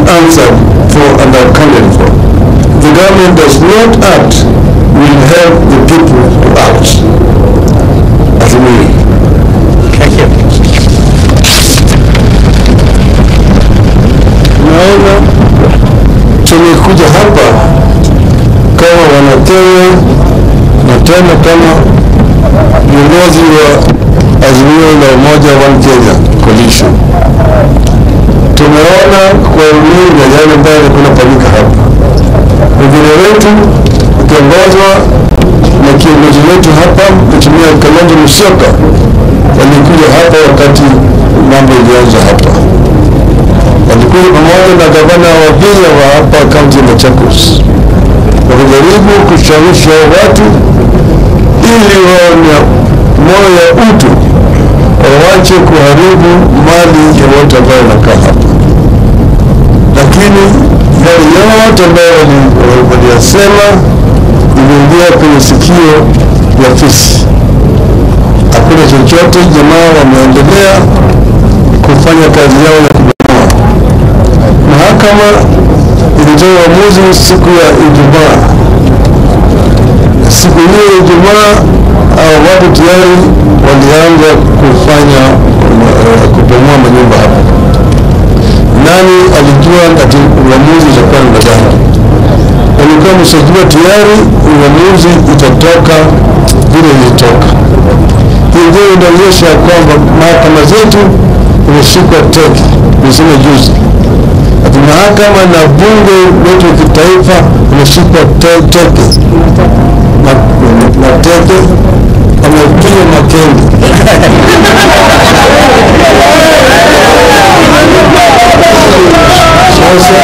answered for and are candidate for. The government does not act will help the people to act. As we. Thank you. Naona tumekuja hapa kama wanakenya na tena kama viongozi wa Azimio la Umoja One Kenya Coalition. Tumeona kwa runinga yale ambayo yalikuwa yanafanyika hapa. Wengine wetu ukiongozwa na kiongozi wetu hapa Mheshimiwa Kalonzo Musyoka walikuja hapa wakati mambo ilianza hapa walikuwa pamoja na gavana wa Vihiga wa hapa kaunti ya Machakos wakijaribu kushawishi hao watu ili wawe na moyo ya utu, wawache kuharibu mali ya watu ambao wanakaa hapa. Lakini yale yote ambayo wali- waliyasema iliingia kwenye sikio ya fisi. Hakuna chochote, jamaa wameendelea kufanya kazi yao ya kubomoa. Mahakama ilitoa uamuzi siku ya Ijumaa. Siku hiyo ya Ijumaa, hao watu tayari walianza kufanya uh, kubomoa manyumba hapa. Nani alijua ati uamuzi utakuwa namna gani? Walikuwa wameshajua tayari uamuzi utatoka vile ilitoka. Hii ndio inaonyesha ya kwamba mahakama zetu imeshikwa teke, niseme juzi ati mahakama na bunge letu la kitaifa imeshikwa te- teke na, na teke amepiga makende sasa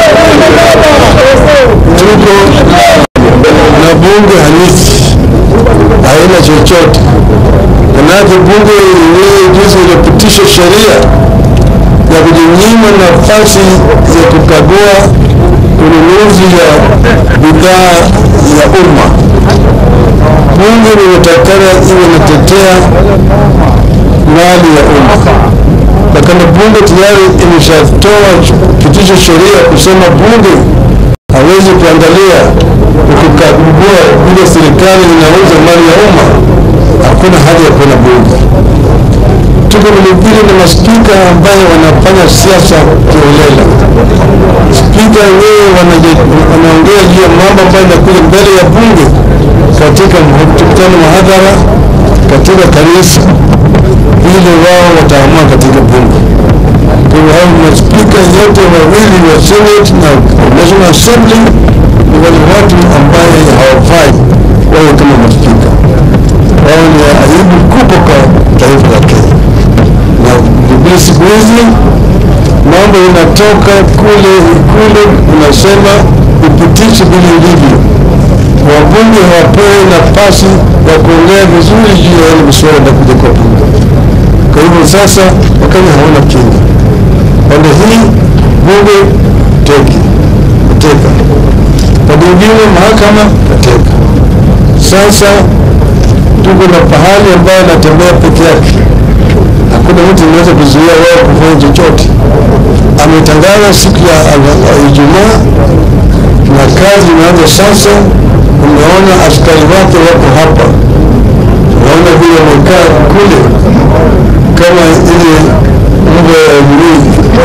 tuko na bunge halisi haina chochote manake bunge yenyewe juzi ilipitisha sheria ya kujinyima nafasi ya kukagua ununuzi ya bidhaa ya umma. Bunge linatakana iwe inatetea mali ya umma, na kama bunge tayari imeshatoa pitisha sheria kusema bunge hawezi kuangalia na kukagua vile serikali inauza mali ya umma, hakuna haja ya kuwa na bunge tuko vilevile na maspika ambayo wanafanya siasa kiolela. Spika wenyewe wanaje- wanaongea juu ya mambo ambayo inakuja mbele ya bunge katika mkutano mahadhara, katika kanisa, vile wao wataamua katika bunge. Kwa hiyo hao maspika yote wawili wa Senate na National Assembly ni wale watu ambaye hawafai wawe kama maspika. Wao ni aibu kubwa kwa taifa la Kenya na Biblia siku hizi mambo inatoka kule kule, unasema upitishe vile ilivyo. Wabunge hawapewi nafasi ya kuongea vizuri juu ya yale masuala yanakuja kwa bunge. Kwa hivyo sasa Wakenya hawana kinga. Pande hii bunge teki teka, pande ingine mahakama kateka. Sasa tuko na pahali ambayo anatembea peke yake hakuna mtu anaweza kuzuia wao kufanya chochote. Ametangaza siku ya ya- ya Ijumaa na kazi imeanza sasa. Umeona askari wake wako hapa, unaona vile wamekaa kule kama ile mbwa ya Ibilisi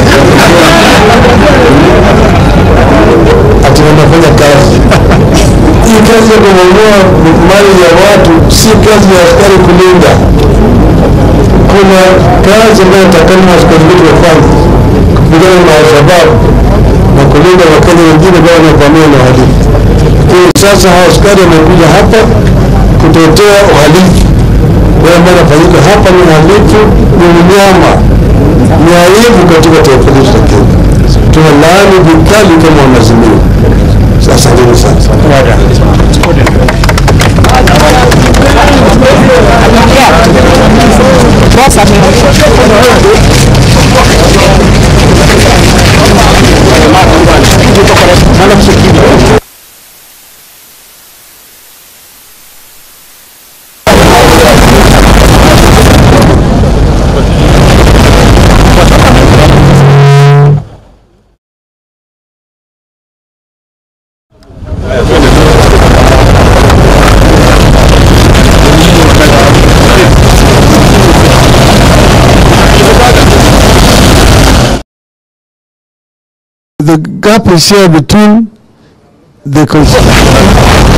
ati wanafanya kazi. Hii kazi ya kubomoa mali ya watu si kazi ya askari kulinda kuna kazi ambayo takana askari wetu wafanye kupigana na Alshababu na kulinda Wakenya wengine ambao wanavamia na uhalifu. Kwa hiyo sasa hawa askari wamekuja hapa kutetea uhalifu. Wale ambao wanafanyika hapa ni uhalifu, ni unyama, ni aibu katika taifa letu la Kenya. Tunalaani vikali kama wanazimia. Asanteni sana. gap is here between the constitution